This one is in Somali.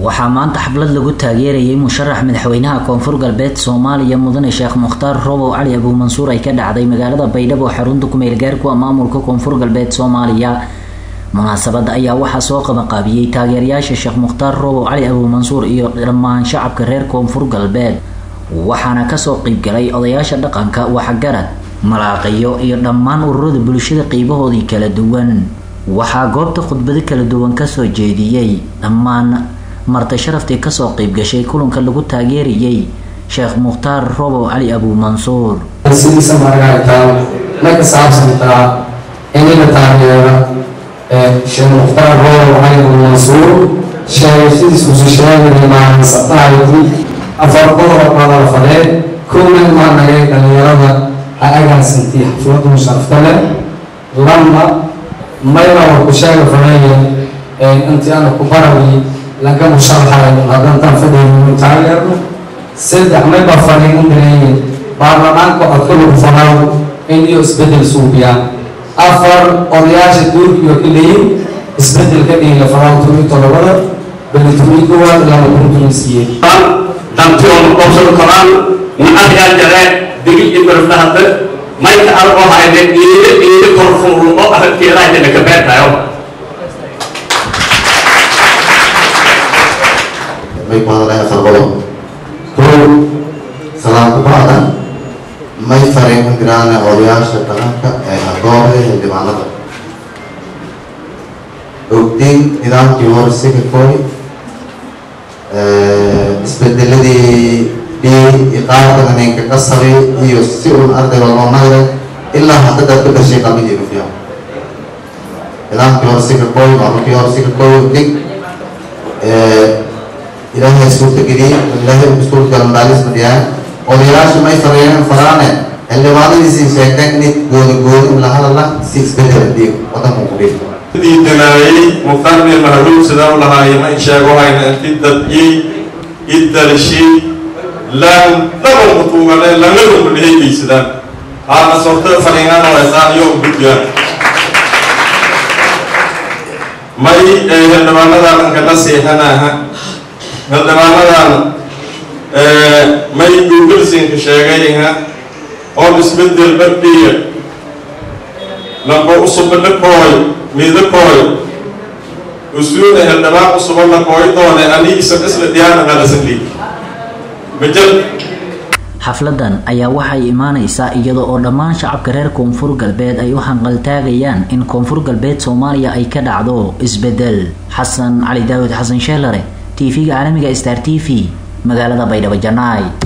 waxaa maanta xaflad lagu taageerayay musharax madaxweynaha koonfur galbeed soomaaliya mudane sheekh mukhtaar robow cali abuumansuur ay ka dhacday magaalada baydhabo xarunta kumeel gaarku maamulka koonfur galbeed soomaaliya munaasabada ayaa waxaa soo qabanqaabiyey taageerayaasha sheekh mukhtaar robow cali abuumansuur iyo dhammaan shacabka reer koonfur galbeed waxaana kasoo qeybgalay odayaasha dhaqanka waxgarad malaaqiyo iyo dhammaan ururada bulshada qeybahoodii kala duwan waxaa goobta khudbado kala duwan kasoo jeediyey dhammaan marti sharaftii kasoo qeyb gashay kulanka lagu taageerayay sheekh mukhtaar robow cali abuumansuur sidiisa maragaytaa ma ka saabsantaa inaga taageera sheekh mukhtaar robow cali abuumansuur sheegashadiisuusu sheegaya maahansatahaydii afar qodob badal fadee kowna maa nagay dhalinyarada ha agaasantii xafladu sharafta leh lama mayna war ku sheega faneeye intii ana ku barawi laga musharaxayo haddantaan fadhiyaynu taageerno saddex mayba fadhiin u direeye baarlamaanka codkalagu fanaw in iyo isbedel suubiyaan afar odayaasha duurkiyo ka leeyin isbedel ka dhihi lafanaw tumi todobada beli tumi kowaad lama kuntunisiye danti oo noqoshada koraan nacadgaa jare digil iyo barfdahada mayka argo hayne iile iile korfunrumo aragteedahaydana ka beertayo may ku hadalaya kharbado kow salaam ku bacda may fariin giraane odayaasha dhaqanka ee agooda xildhibaanada ogdiin nidaamkii hore siga koy isbedeladii dhii iqaabka ninka qasabay iyo si uun ardayba loo nagday ilaa hadda dad ka dhashay qalbigeenu fiican nidaamkii hore siga koy maamulkii hore siga koy ogdig ilaahay suurtageliyey ilaahay suurtagalmaalis madiyaan odayaasha may farayeen faraane xildhibaanadiisii sheegteen inay gooda gooda la hadala si isbedel dhiig wadanka ku dhiig diidanaayey muqarni mahluub sidaan lahaayena in sheego hayna inti dadyey idalshi lan dhaban kutuugane langadun kudhehegeysadaan haana sorto fariinana waysaan iyo gudbiyaan may xildhibaanadan ankana seexanaaha xildhibaanadan may googlsinka sheegayha oo isbedel badhiya lamba usubana kooy mida kooy usuuna xildhibaan usubana kooy doone ani isan isla diyaana qalasandi majal xafladan ayaa waxay imaaneysaa iyada oo dhammaan shacabka reer koonfur galbeed ay u hanqaltaagayaan in koonfur galbeed soomaaliya ay ka dhacdo isbedel xasan cali daawud xasan sheelare tv-ga caalamiga star t v magaalada baydhabo janaay